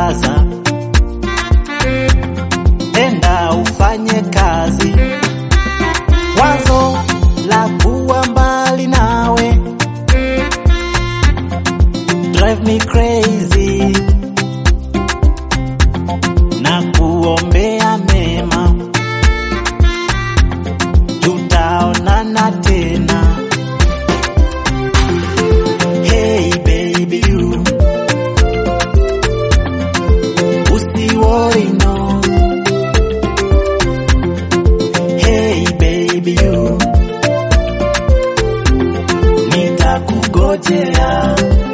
kaza, enda ufanye kazi. Wazo la kuwa mbali nawe drive me crazy, na kuombea mema, tutaonana tena. Hey baby you, usiworry no. Hey baby you, nitakugojea.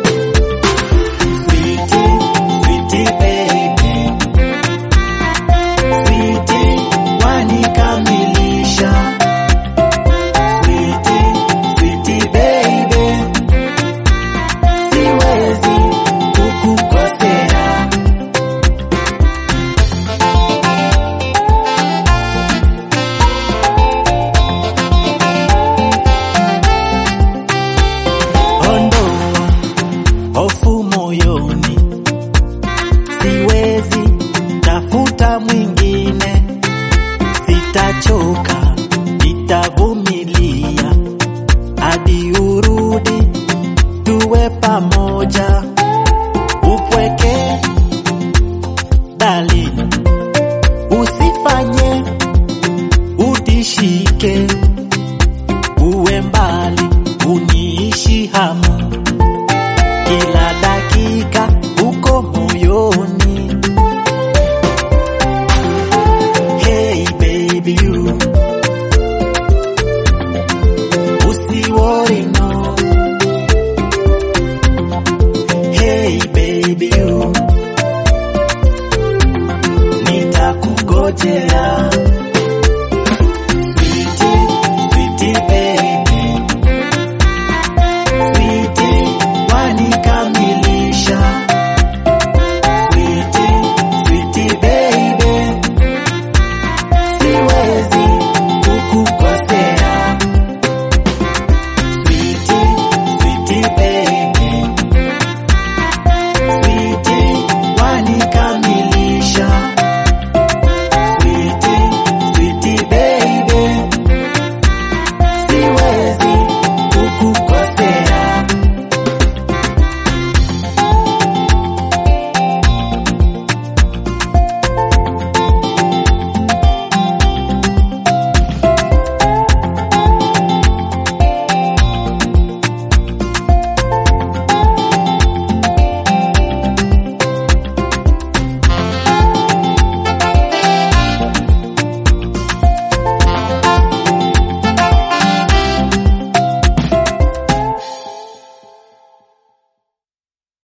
Sweetie, sweetie baby, sweetie wanikamilisha. Sweetie, sweetie baby, siwezi kukukosea. Ondoa hofu moyoni, siwezi tafuta mwingine, sitachoka, nitavumilia hadi urudi, tuwe pamoja. Upweke darling, usifanye utishike, uwe mbali, uniishi hamu kila dakika uko moyoni. Hey baby you, usiworry no. Hey baby you, nitakugojea.